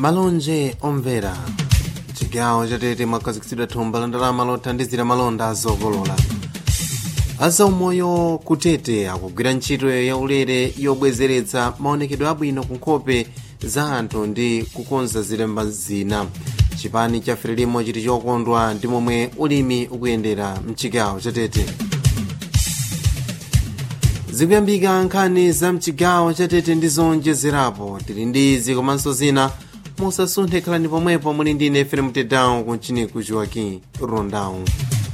malonje omvera chigawo chatete mwakhazikitsidwa thumba la ndalama lothandizira malonda azokolola azaumoyo kutete akugwira ntchito yaulere yobwezeretsa maonekedwe abwino ku nkhope za anthu ndi kukonza zilemba zina chipani cha frelimo chiti chokondwa ndi momwe ulimi ukuyendera mchigawo chatete zikuyambika nkhani za mchigawo chatete ndi zonjezerapo tili ndi izi komanso zina musasunthe khalani pomwepo muli ndi ine frem tedown kunchiniku joaquim rondão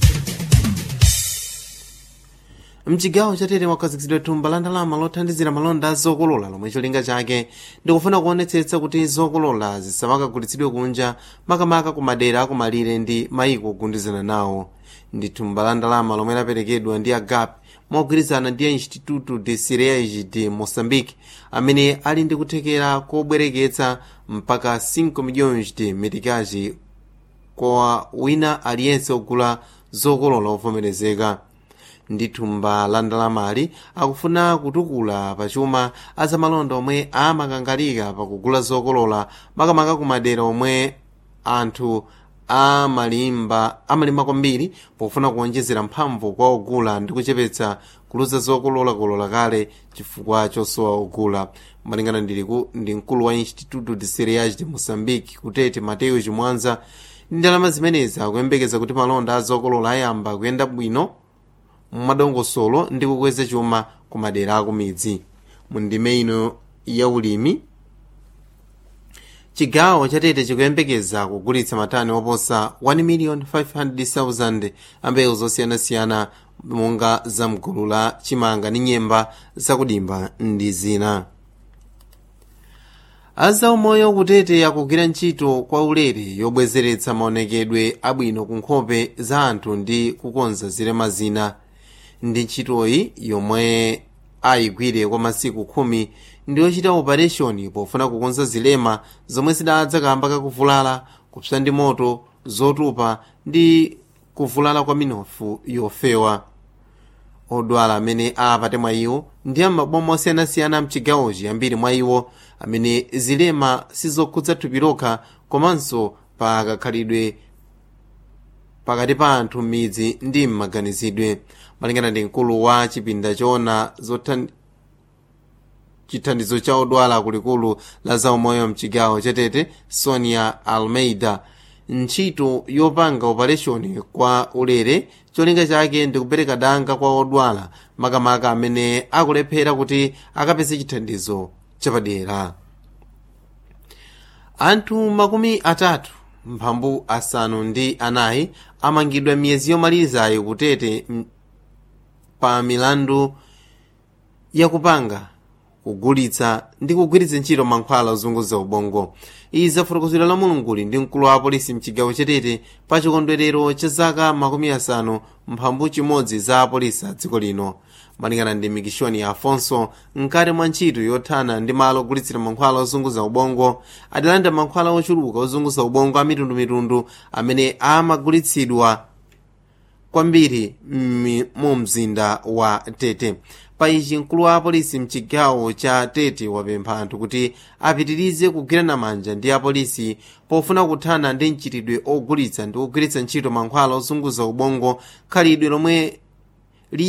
mchigawo chatete mwakhazikitsidwa thumba la ndalama lothandizira malonda azokolola lomwe cholinga chake ndikufuna kuonetsetsa kuti zokolola zisamakagulitsidwe kunja makamaka ku madera akumalire ndi mayiko ogundizana nawo ndi thumba la ndalama lomwe laperekedwa ndi agape mogwirizana ndi a instituto de cereais de moçambique amene ali ndi kuthekera kobwereketsa mpaka 5 milhões de meticais kwa wina aliyense ogula zokolola ovomerezeka ndi thumba la ndalamali akufuna kutukula pachuma azamalonda omwe amakangalika pakugula zokolola makamaka ku madera omwe anthu amalimba amalimba kwambiri pofuna kuonjezera mphamvu kwa ogula ndi kuchepetsa kuluza zokololakolola kale chifukwa chosowa ogula malingana ndi mkulu wa instituto de cereais de moçambique kutete mateo chimwanza ndi ndalama zimenezi akuyembekeza kuti malonda azokolola ayamba kuyenda bwino mmadongosolo ndi kukweza chuma ku madera akumidzi mu ndime ino ya ulimi chigawo chatete chikuyembekeza kugulitsa matani oposa 1,500,000 ambewu zosiyanasiyana monga zamgulu la chimanga ndi nyemba zakudimba ndi zina azaumoyo kutete akugwira ntchito kwa ulere yobwezeretsa maonekedwe abwino ku nkhope za anthu ndi kukonza zilema zina ndi ntchitoyi yomwe ayigwire kwa masiku khumi ndi yochita operation pofuna kukonza zilema zomwe zidadza kamba kakuvulala kupsa ndi moto zotupa ndi kuvulala kwa minofu yofewa odwala amene apate mwa iwo ndi amaboma osiyanasiyana mchigawochi ambiri mwa iwo amene zilema sizokhudza thupi lokha komanso pakakhalidwe pakati pa anthu m'midzi ndi m'maganizidwe malingana ndi mkulu wa chipinda choona chithandizo cha odwala kulikulu la zaumoyo mchigawo chatete sonia almeida ntchito yopanga operation kwa ulere cholinga chake ndi kupereka danga kwa odwala makamaka amene akulephera kuti akapeze chithandizo chapadera anthu makumi atatu mphambu asanu ndi anayi amangidwa miyezi yomalizayo kutete pa milandu yakupanga kugulitsa ndi kugwiritsa ntchito mankhwala ozunguza ubongo izi zafotokozedwa la mulunguli ndi mkulu wa apolisi mchigawo chatete pa chikondwerero cha zaka makumi asanu mphambu chimodzi za apolisi a dziko lino malingana ndi mikishoni ya afonso mkati mwa ntchito yothana ndi malo ogulitsira mankhwala ozunguza ubongo adalanda mankhwala ochuluka ozunguza ubongo amitundumitundu amene amagulitsidwa kwambiri mu mzinda wa tete paichi mkulu wa apolisi mchigawo cha tete wapempha anthu kuti apitirize kugwirana manja ndi apolisi pofuna kuthana ndi mchitidwe ogulitsa ndi kugwiritsa ntchito mankhwala ozunguza ubongo khalidwe lomwe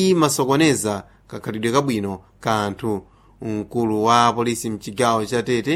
limasokoneza kakhalidwe kabwino ka anthu mkulu wa apolisi mchigawo cha tete